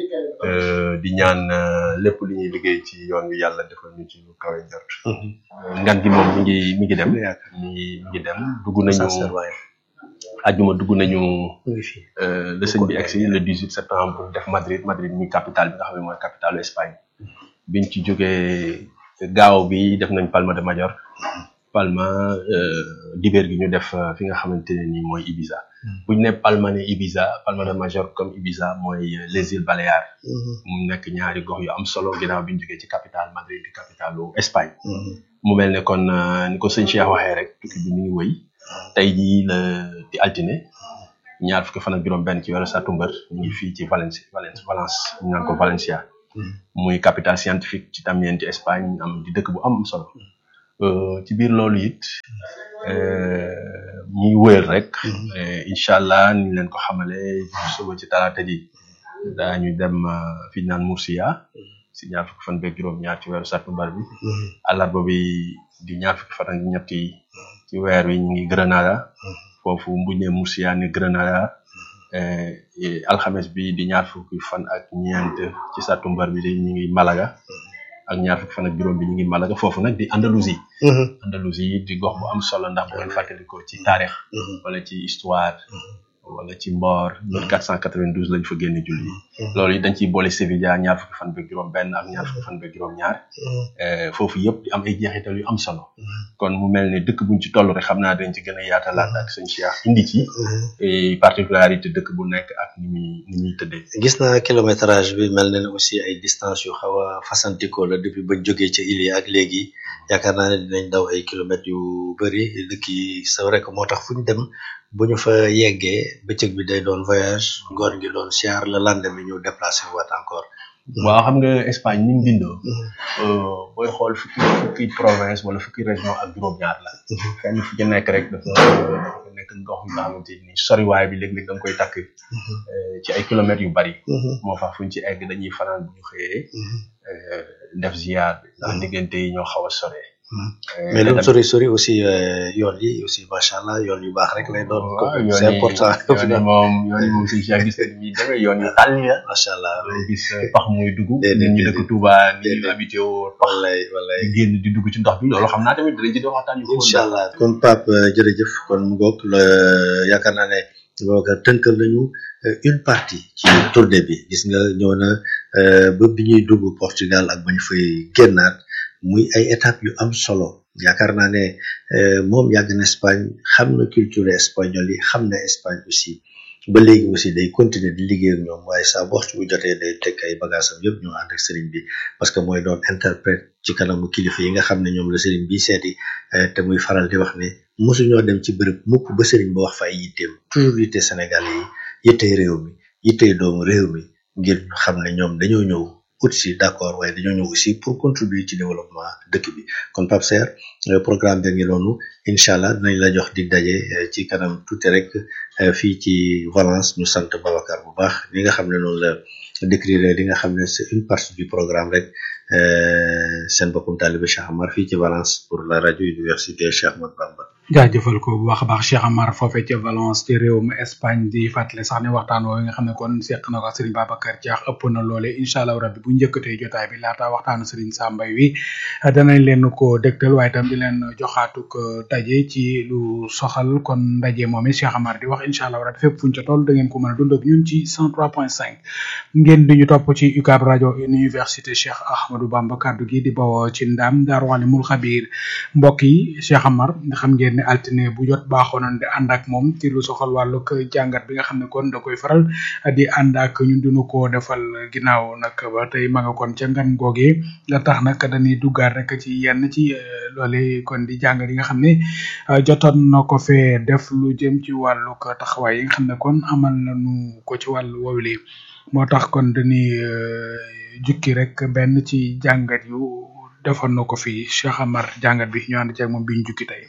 di ñaan lépp li ñuy liggéey ci yoon wi yàlla defal ñu ci lu kawe njort ngan gi moom mi ngi mi ngi dem mi ngi mi ngi dem dugg nañu ajjuma dugg nañu euh, le sëñ bi egsi le 18 septembre def Madrid Madrid mi capitale bi nga xam ne mooy capitale Espagne biñ ci jógee gaaw bi def nañ Palma de Majorque Palma euh, dibeer gi ñu def euh, fi nga xamante ne nii mooy Ibiza bu ñu ne Palma ne Ibiza Palma de Majorque comme Ibiza mooy euh, les îles Baléares mu nekk ñaari gox yu am solo ginnaaw bi ñu jógee ci capitale Madrid di capitalu Espagne mu mel ne kon euh, ni ko sëñ Cheikh waxee rek tukki bi mi ngi wëy tey jii la di altine ñaar fukki fan ak juróom benn ci weeru satumbar ñu ngi fii ci Valence Valence Valence ñu naan ko Valencia muy capitale scientifique ci tamit ci Espagne am di dëkk bu am solo Euh, ci biir loolu it euh, ñuy wëyal rek euh, incha allah ni ñu leen ko xamale suba ci talaata ji daañu dem euh, fi ñu naan Murcia si ñaar fukki fan beeg juróom ñaar ci weeru sattumbar bi àllarba bi di ñaar fukki fan ak ñett yi ci weer wi ñu ngi Granada foofu bu ñu nee Murcia ne Granada euh, et alxames bi di ñaar fukki fan ak ñeent ci sattumbar bi di ñu ngi Malaga ak ñaar fukki fan ak juróom bi ñu ngi Malaga foofu nag di Andalousie Andalousie di gox bu am solo ndax bu ngeen fàttalikoo ci taarix wala ci histoire wala ci mboor 1492 lañ fa génne julli loolu it dañ ciy boole Sevilla ñaar fukki fan beeg juróom benn ak ñaar fukki fan beeg juróom ñaar foofu yëpp di am ay jeexital yu am solo kon mu mel ne dëkk buñ ci toll rek xam naa dañ ci gën a yaatalaat ak sëñ Cheikh indi ci et particularité dëkk bu nekk ak ni muy ni muy tëddee gis naa kilométrage bi mel na ne aussi ay distance yu xaw a fasantikoo la depuis bañ jógee ca île yi ak léegi yaakaar naa ne dinañ daw ay kilomètres yu bëri dëkk yi c'est vrai que moo tax fu ñu dem bu ñu fa yeggee bëccëg bi day doon voyage ngoon gi doon siyaar la lendemain ñu déplacé waat encore waaw xam nga Espagne ni mu bindoo booy xool fukki fukki province wala fukki région ak juróom-ñaar la fenn fu ci nekk rek dafa dafa nekk ndox yu nga xamante ni soriwaay bi léeg-léeg da nga koy takk eh, ci ay kilomètres yu bari moo tax fuñ ci egg dañuy fanaan bu ñu xëyee eh, def ziar bi ndax diggante yi ñoo xaw a sore Eh, mais te lu tamit- sori sori aussi euh, yoon yi aussi macha allah yoon yu baax rek lay doon waaw yoon c'est yi important yoon yi moom yoon yi moom suñu Cheikh gis nañ ni demee yoon yu tàll ya macha allah doo gis eh, pax muy dugg déedéet, nit ñi dëkk déedéet. Touba ni ñu habité woo pax wallaay wallaay di génn di dugg ci ndox bi loolu xam naa tamit dinañ ci def waxtaan yu xóot incha allah kon Pape euh, jërëjëf kon mu ngoog la yaakaar naa ne booga tënkal nañu euh, une partie ci tournée bi gis nga ñëw na euh, ba bi ñuy dugg Portugal ak bañ fay génnaat muy ay étapes yu am solo yaakaar naa ne euh, moom yàgg na Espagne xam na culture espagnole yi xam na Espagne aussi ba léegi aussi day continuer di liggéey ak ñoom waaye saa bu waxtu bu jotee day teg ay bagaasam yëpp ñoo ànd ak sëriñ bi parce que mooy doon interprète ci kanamu kilifa yi nga xam ne ñoom la sëriñ bi seeti eh, te muy faral di wax ne mosuñoo dem ci bërëb mukk ba sëriñ ba wax fa ay yitteem toujours yitte Sénégal yi yittey réew mi yittey doomu réew mi ngir ñu xam ne ñoom dañoo ñëw ut si d'accord waaye dañoo ñëw aussi pour contribuer ci développement dëkk bi kon Pape Serre euh, programme bi ngi noonu incha allah dinañ la jox dig daje eh, ci kanam tuuti rek eh, fii ci Valence ñu sant Babacar bu baax li nga xam ne noonu la décrire li nga xam ne c'est une partie du programme rek euh, seen bokkum taalibe Cheikh Amar fii ci Valence pour la radio université Cheikh Ahmadou Bamba jaajëfal ko bu baax a baax Cheikh Amar foofee ca Valence ci réewum Espagne di fàttali sax ne waxtaan woowu nga xam ne kon seq na ko ak Serigne Babacar Diakh ëpp na loole incha allah rabbi bu njëkkatee jotaay bi laata waxtaanu Serigne Sambay wi danañ leen ko dégtal waaye itam di leen joxaatuk daje ci lu soxal kon ndaje moom it Cheikh Amar di wax incha allah rabbi fépp fuñ ca toll da ngeen ko mën a dund ak ñun ci 103.5 ngeen di ñu topp ci UCAB rajo université Cheikh Ahmadou Bamba kaddu gi di bawoo ci ndam Daaru Alimul Xabiir mbokk yi Cheikh Amar nga xam ngeen ne altine bu jot baaxoo nañ di ànd ak moom ci lu soxal wàllug jàngat bi nga xam ne kon da koy faral di ànd ak ñun dunu ko defal ginnaaw nag ba tey ma nga kon ca ngan googee la tax nag dañuy duggaat rek ci yenn ci eh, loole kon di jàngat yi nga xam ne eh, jotoon na ko fee def lu jëm ci wàllug taxawaay yi nga xam ne kon amal nañu ko ci wàllu woowule moo tax kon dañuy eh, jukki rek benn ci jàngat yu defoon na ko fi Cheikh Amar jàngat bi ñu ànd ci ak moom bi ñu jukki tey.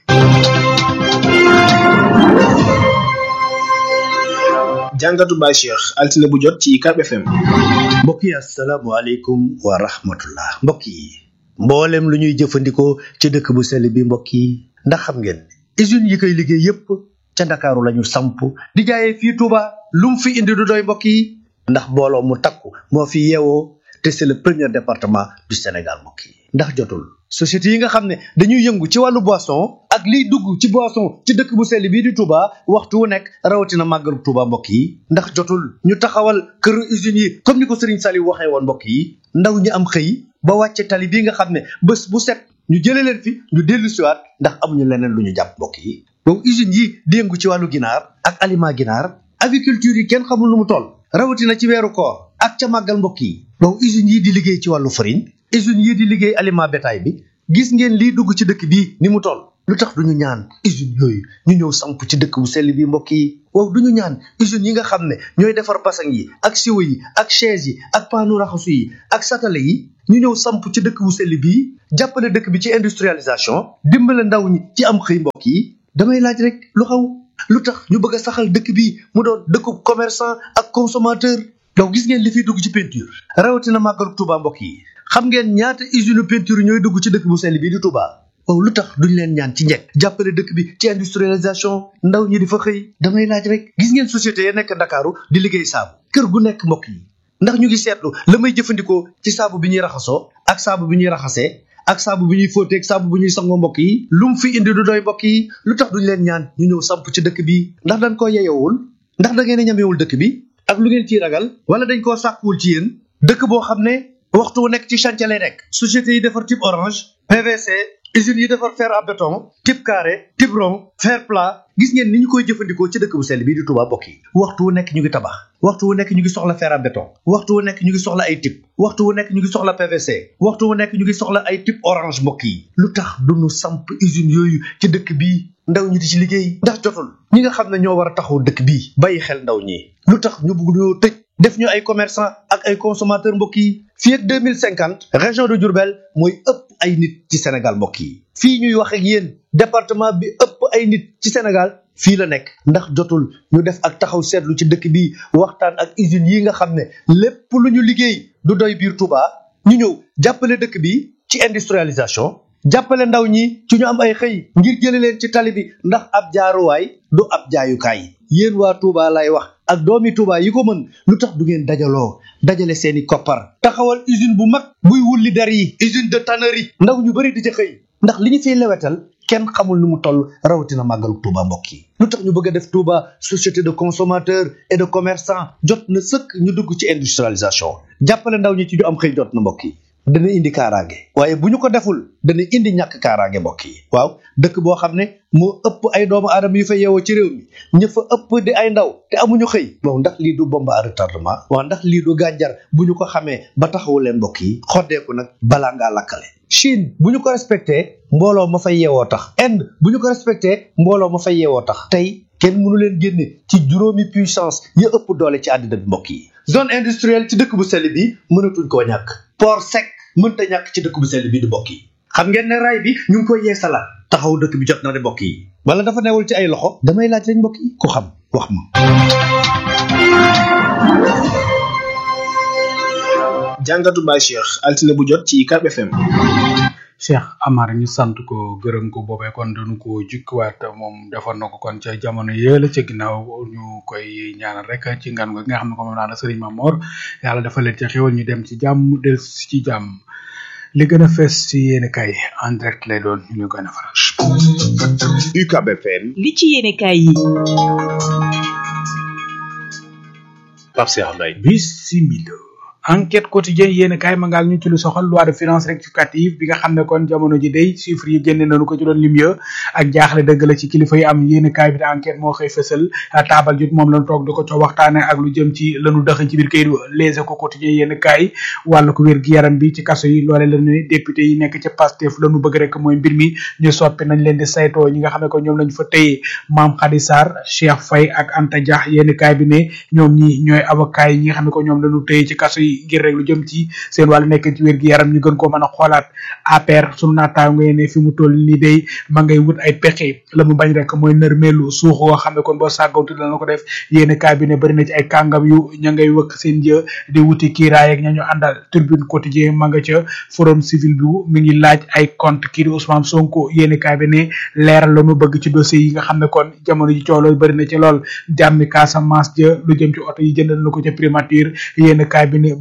jàngatu Baye Cheikh altine bu jot ci UCAB FM. mbokk yi asalaamaaleykum wa rahmatullah mbokk yi mboolem lu ñuy jëfandikoo ci dëkk bu sell bi mbokk yi ndax xam ngeen ne usines yi koy liggéey yépp ca ndakaaru lañu samp di jaayee fii Touba lu mu fi indi du doy mbokk yi ndax mbooloo mu takku moo fi yeewoo te c'est le premier département du Sénégal mbokk yi ndax jotul société yi nga xam ne dañuy yëngu ci wàllu boisson ak ak liy dugg ci boisson ci dëkk bu sell bii di Touba waxtu wu nekk rawatina màggalu Touba mbokk yi ndax jotul ñu taxawal këru usines yi comme ni ko Serigne Saliou waxee woon mbokk yi ndaw ñi am xëy ba wàcce tali bii nga xam ne bés bu set ñu jëlee leen fi ñu dellu siwaat ndax amuñu leneen lu ñu jàpp mbokk yi donc usines yi di yëngu ci wàllu ginaar ak aliment ginaar aviculture yi kenn xamul lu mu toll rawatina ci weeru koor ak ca màggal mbokk yi donc usines yi di liggéey ci wàllu farine usines yi di liggéey aliment bétail bi gis ngeen lii dugg ci dëkk bii ni mu toll lu tax duñu ñaan usines yooyu ñu ñëw samp ci dëkk bu sell bi mbokk yi waaw duñu ñaan usines yi nga xam ne ñooy defar basang yi ak siwo yi ak chaise yi ak paanu raxasu yi ak satale yi ñu ñëw samp ci dëkk bu sell bii jàppale dëkk bi ci industrialisation dimbale ndaw ñi ci am xëy mbokk yi damay laaj rek lu xaw lu tax ñu bëgg a saxal dëkk bi mu doon dëkku commerçant ak consommateur donc gis ngeen li fiy dugg ci peinture rawatina màggalu Touba mbokk yi xam ngeen ñaata usine peinture ñooy dugg ci dëkk bu sell bii di Touba waaw lu tax duñ leen ñaan ci njëkk jàppale dëkk bi ci industrialisation ndaw ñi di fa xëy damay laaj rek gis ngeen société ya nekk Ndakaaru di liggéey saabu kër gu nekk mbokk yi ndax ñu ngi seetlu la may jëfandikoo ci saabu bi ñuy raxasoo ak saabu bi ñuy raxasee ak saabu bi ñuy fóotee ak saabu bu ñuy sangoo mbokk yi lu mu fi indi du doy mbokk yi lu tax duñ leen ñaan ñu ñëw samp ci dëkk bi ndax dañ koo yeyowul ndax da ngeen a ñamewul dëkk bi ak lu ngeen ciy ragal wala dañ koo sàkkuwul ci yéen dëkk boo xam ne waxtu wu nekk ci chantier lay nekk société yi defar type orange PVC usines yi defar fer à béton type carré type rond fer plat gis ngeen ni ñu koy jëfandikoo ci dëkk bu sell bii di Touba mbokk yi waxtu wu nekk ñu ngi tabax waxtu wu nekk ñu ngi soxla fer à béton waxtu wu nekk ñu ngi soxla ay type waxtu wu nekk ñu ngi soxla PVC waxtu wu nekk ñu ngi soxla ay type orange mbokk yi lu tax duñu samp usines yooyu ci dëkk bii ndaw ñi di ci liggéey ndax jotul ñi nga xam ne ñoo war a taxaw dëkk bii bàyyi xel ndaw ñi lu tax ñu bëgg ñoo tëj def ñu ay commerçant ak ay consommateur mbokk yi fii ak deux mille cinquante région de Diourbel mooy ëpp ay nit ci Sénégal mbokk yi fii ñuy wax ak yéen département bi ëpp ay nit ci Sénégal fii la nekk ndax jotul ñu def ak taxaw seetlu ci dëkk bi waxtaan ak usines yi nga xam ne lépp lu ñu liggéey du doy biir Touba ñu ñëw jàppale dëkk bi ci industrialisation jàppale ndaw ñi ci ñu am ay xëy ngir jële leen ci tali bi ndax ab jaaruwaay du ab jaayukaay yéen waa Touba lay wax ak doomi Touba yi ko mën lu tax du ngeen dajaloo dajale seeni koppar taxawal usine bu mag buy wulli der yi usine de tannerie ndaw ñu bëri di ca xëy ndax li ñu fiy lewetal kenn xamul nu mu toll rawatina màggalu Touba mbokk yi lu tax ñu bëgg a def Touba société de consommateurs et de commerçants jot na sëkk ñu dugg ci industrialisation jàppale ndaw ñi ci ñu am xëy jot na mbokk yi dana indi kaaraange waaye bu ñu ko deful dana indi ñàkk kaaraange mbokk yi waaw dëkk boo xam ne moo ëpp ay doomu aadama yu fa yeewoo ci réew mi ña fa ëpp di ay ndaw te amuñu xëy bon ndax lii du bombe à retardement waaw ndax lii du gànjar bu ñu ko xamee ba taxawu leen mbokk yi xoddeeku nag balaa ngaa lakkale Chine bu ñu ko respecté mbooloo ma fay yeewoo tax Inde bu ñu ko respecté mbooloo ma fay yeewoo tax tey kenn mënu leen génne ci juróomi puissance ya ëpp doole ci àddina bi mbokk yi zone industrielle ci dëkk bu sell bi mënatuñ koo ñàkk port sec mënta ñàkk ci dëkk bu sell bi di mbokk yi xam ngeen ne raay bi ñu ngi koy yeesalaat taxaw dëkk bi jot na de mbokk yi wala dafa newul ci ay loxo damay laaj rek mbokk yi ku xam wax ma jàngatu Baye Cheikh altine bu jot ci UCAB FM Cheikh Amar ñu sant ko gërëm ko boobee kon dañu ko jukkiwaat moom defoon na ko kon ca jamono yële ca ginnaaw ñu koy ñaanal rek ci ngan go gi nga xam ne ko moom naa la Serigne Mamor yàlla dafa leen ca xéwal ñu dem ci jàmm del ci jàmm li gën a fees ci yéen kay en direct lay doon ñu koy nafaral. UCAB FM. li ci yéen kay yi. Pape Cheikh Mbaye. Bismillah. enquête quotidien yéen kaay ma ngaal ñu ci lu soxal loi de finance rectificative bi nga xam ne kon jamono ji day chiffres yi génne nañu ko ci doon lim ya ak jaaxle dëgg la ci kilifa yi am yéen kaay bi da enquête moo xëy fësal taabal jut moom lañu toog di ko co waxtaane ak lu jëm ci lanu dëxañ ci biir kayit les ko quotidien yéen kaay wàllu ko wér gi yaram bi ci kaso yi loole la ne député yi nekk ci Pastef lanu bëgg rek mooy mbir mi ñu soppi nañ leen di saytoo ñi nga xam ne ko ñoom lañu fa tëye Mame Khady Sarr Cheikh Faye ak Anta Dia yéen kaay bi ne ñoom ñi ñooy avocat yi ñi nga xam ne ko ñoom lañu tëye ci kaso yi ngir rek lu jëm ci seen wàllu nekk ci wér gi yaram ñu gën koo mën a xoolaat APR sunu naataango yi ne fi mu toll nii day ma ngay wut ay pexe la mu bañ rek mooy nërmeelu suux woo xam ne kon boo sàggawtu dana ko def yéen kaay bi ne bëri na ci ay kàngam yu ña ngay wëkk seen jë di wuti kiiraay ak ña ñu àndal turbine quotidien ma nga ca forum civil bi mi ngi laaj ay compte kii di Ousmane Sonko yéen kaay bi ne leeral la mu bëgg ci dossier yi nga xam ne kon jamono ji cooloo bëri na ci lool jàmmi Casamance ja lu jëm ci oto yi jëndal na ko ca primature yéen kaay bi ne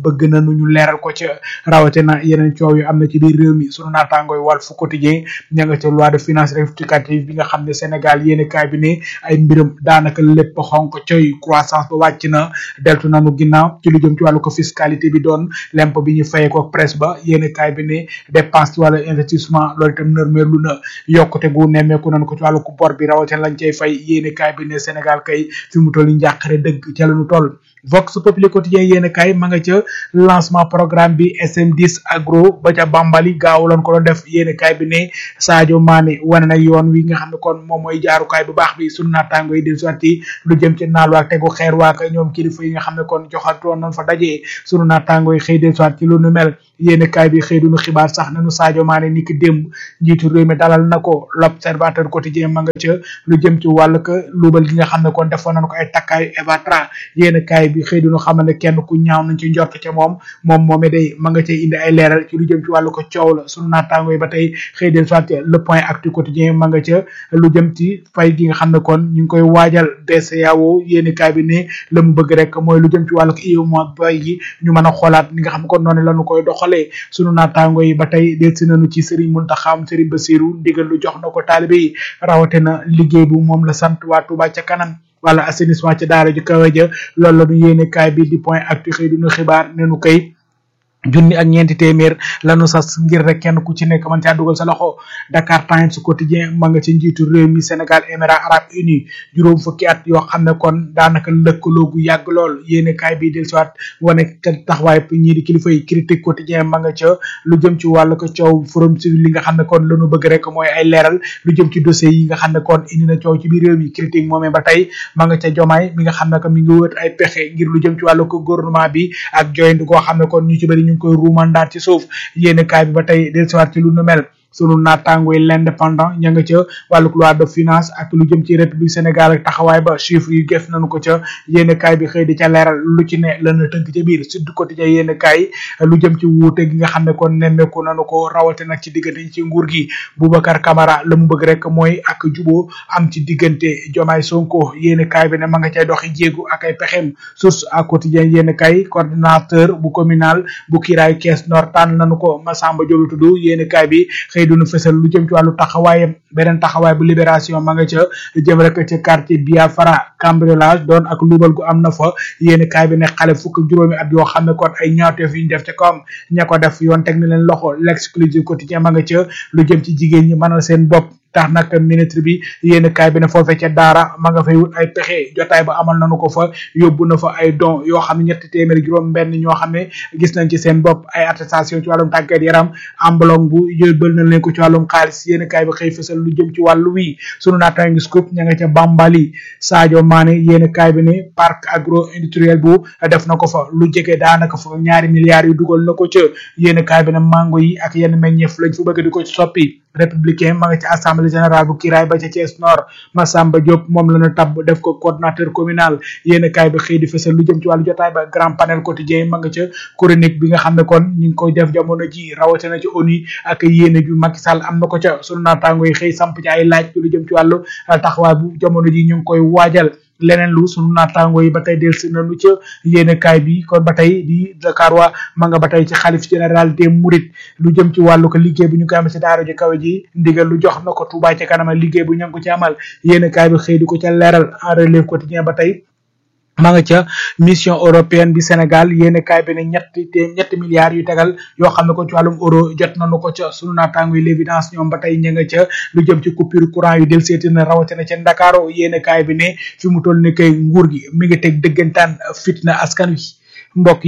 bëgg nañu ñu leeral ko ca rawatina yeneen coow yu am na ci biir réew mi sunu naataangooy Walf Quotidien ña nga ca loi de finances rectificative bi nga xam ne Sénégal yéene kaay bi ne ay mbiram daanaka lépp xonk coy croissance ba wàcc na deltu nanu ginnaaw ci lu jëm ci wàllu ko fiscalité bi doon lemp bi ñu fayee ko presse ba yéene kaay bi ne dépense ci wàllu investissement loolu itam nërmeerlu na yokkute gu nemmeeku nañu ko ci wàllu ko bor bi rawatina lañ cay fay yéene kaay bi ne Sénégal kay fi mu toll njàqare dëgg ca lañu toll Vox Populi quotidien yéen kay ma nga ca lancement programme bi SM10 agro ba ca Bambali gaaw lañ ko doon def yéen kay bi ne Sadio Mané wane na yoon wi nga xam ne kon moom mooy jaarukaay bu baax bi sunu naataango yi di sotti lu jëm ci naal waak tegu xeer waak ñoom kilifa yi nga xam ne kon joxatoon nañ fa dajee sunu naataango yi xëy de soit ci lu nu mel yéen kaay bi xëy duñu xibaar sax nañu Sadio Mané ni ki démb njiitu réew mi dalal na ko l'observateur quotidien ma nga ca lu jëm ci wàll ka luubal gi nga xam ne kon defoon nañ ko ay takkaayu Evatra yéen kaay bi xëy duñu xamal ne kenn ku ñaaw nañ ci njort ca moom moom moomee day ma nga cay indi ay leeral ci lu jëm ci wàllu ko coow la sunu naataango yi ba tey xëy del soit le point actu quotidien ma nga ca lu jëm ci fay gi nga xam ne kon ñu ngi koy waajal BCEAO yéen kaay bi ne la mu bëgg rek mooy lu jëm ci wàllu ko UEMOA bay gi ñu mën a xoolaat ni nga xam ne kon noonu lañu koy doxalee sunu naataango yi ba tey del si nañu ci Serigne Mountakha Serigne Bassirou ndigal lu jox na ko taalibe yi rawate na liggéey bu moom la sant waa Touba ca kanam wala assainissement ci daara ju kawe ja loolu la ñu yéene kaay bi di point actu xëy du ñu xibaar ne nu koy junni ak ñeenti téeméer lanu sas ngir rek kenn ku ci nekk man caa dugal sa loxo Dakar Times quotidien ma nga ci njiitu réew mi Sénégal Émirats arabes unis juróom fukki at yoo xam ne kon daanaka lëkkaloo gu yàgg lool yéene kaay bi del siwaat wane ca taxawaay ñii di kilifa yi critique quotidien ma nga ca lu jëm ci wàllu ko coow forum civil li nga xam ne kon lanu bëgg rek mooy ay leeral lu jëm ci dossier yi nga xam ne kon indi na coow ci biir réew mi critique moomee ba tey ma nga ca jomaay mi nga xam ne que mi ngi wët ay pexe ngir lu jëm ci wàllu ko gouvernement bi ak joynd koo xam ne kon ñu ci bëri ñu ngi koy ruumandaat ci suuf yéene kaay bi ba tey del siwaat ci lu nu mel sunu naataango yi l'indépendant ña nga ca wàllu loi de finance ak lu jëm ci république Sénégal ak taxawaay ba chiffre yu gef nañu ko ca yéene kaay bi xëy di ca leeral lu ci ne lana tënk ca biir Sud Quotidien yéene kaay lu jëm ci wuute gi nga xam ne kon nemmeeku nañu ko rawate nag ci diggante ci nguur gi Boubacar Camara la mu bëgg rek mooy ak juboo am ci diggante Jomaay Sonko yéene kaay bi ne ma nga cay doxi jéegu ak ay pexem source à quotidien yéene kaay coordinateur bu communal bu kiiraay Kees Nord tànn nañu ko Massamba Diop tudd yéene kaay bi xëy dunu fësal lu jëm ci wàllu taxawaayam beneen taxawaay bu libération ma nga ca jëm rek ca quartier Biafra cambriolage doon ak luubal gu am na fa yéeni kaay bi ne xale fukk ak juróomi at yoo xam ne kon ay ñaawteef yu ñu def ca kawam ña ko def yoon teg na leen loxo l'exclusive quotidien ma nga ca lu jëm ci jigéen ñi mënal seen bopp tax nag ministre bi yéen kaay bi ne foofee ca daara ma nga fay wut ay pexe jotaay ba amal nañu ko fa yóbbu na fa ay don yoo xam ne ñetti téeméeri juróom benn ñoo xam ne gis nañ ci seen bopp ay attestation ci wàllum tàggat yaram ambulong bu yóbbal na leen ko ci wàllum xaalis yéen kaay bi xëy fësal lu jëm ci wàllu wi sunu naata ngi scoop ña nga ca Bambali Sadio Mané yéen kaay bi ne parc agro industriel bu def na ko fa lu jege daanaka fa ñaari milliards yu dugal na ko ca yéen kaay bi ne mango yi ak yenn meññeef lañ fa bëgg di ko soppi républicain ma nga ci assemblée générale bu Kiraay ba ca Thiès Nord Massamba Diop moom la ñu tabb def ko coordinateur communal yéen kaay bi xëy di fësal lu jëm ci wàllu jotaay ba grand panel quotidien ma nga ca chronique bi nga xam ne kon ñu ngi koy def jamono ji rawatina ci ONU ak yéene ju Macky Sall am na ko ca sunu naataango yi xëy samp ci ay laaj lu jëm ci wàllu taxawaay bu jamono ji ñu ngi koy waajal leneen lu sunu naataango yi ba tey delsi nañu ca yéene kaay bi kon ba tey di Dakar waa ma nga ba tey ci xalif général des Mourides lu jëm ci wàllu ko liggéey bu ñu koy amal ci daara ji kawe ji ndigal lu jox na ko Touba ca kanam liggéey bu ñu ngi ko ci amal yéene kaay bi xëy di ko ca leeral en relève quotidien ba tey ma nga ca mission européenne bi Sénégal yéene kaay bi ne ñetti te ñetti milliards yu tegal yoo xam ne ko ci wàllum euro jot nañu ko ca sunu naataango yi l'évidence ñoom ba tey ña nga ca lu jëm ci coupure courant yu del seeti na rawatina ca Ndakaaru yéene kaay bi ne fi mu toll ni kay nguur gi mi ngi teg dëggantaan fitna askan wi mbokk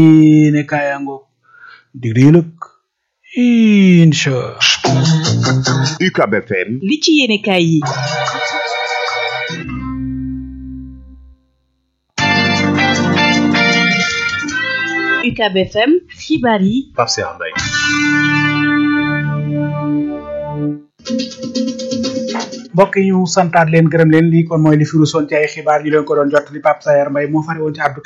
yi ne kaayango digri yëlëg incha UCAB FM li ci yéene kaay yi UCAB FM xibaar yi Pape Cheikh Mbaye mbokk yi ñu santaat leen gërëm leen lii kon mooy li fi rusoon ci ay xibaar ñu leen ko doon jot li Pape Sayer Mbaye moo fare woon ci àddu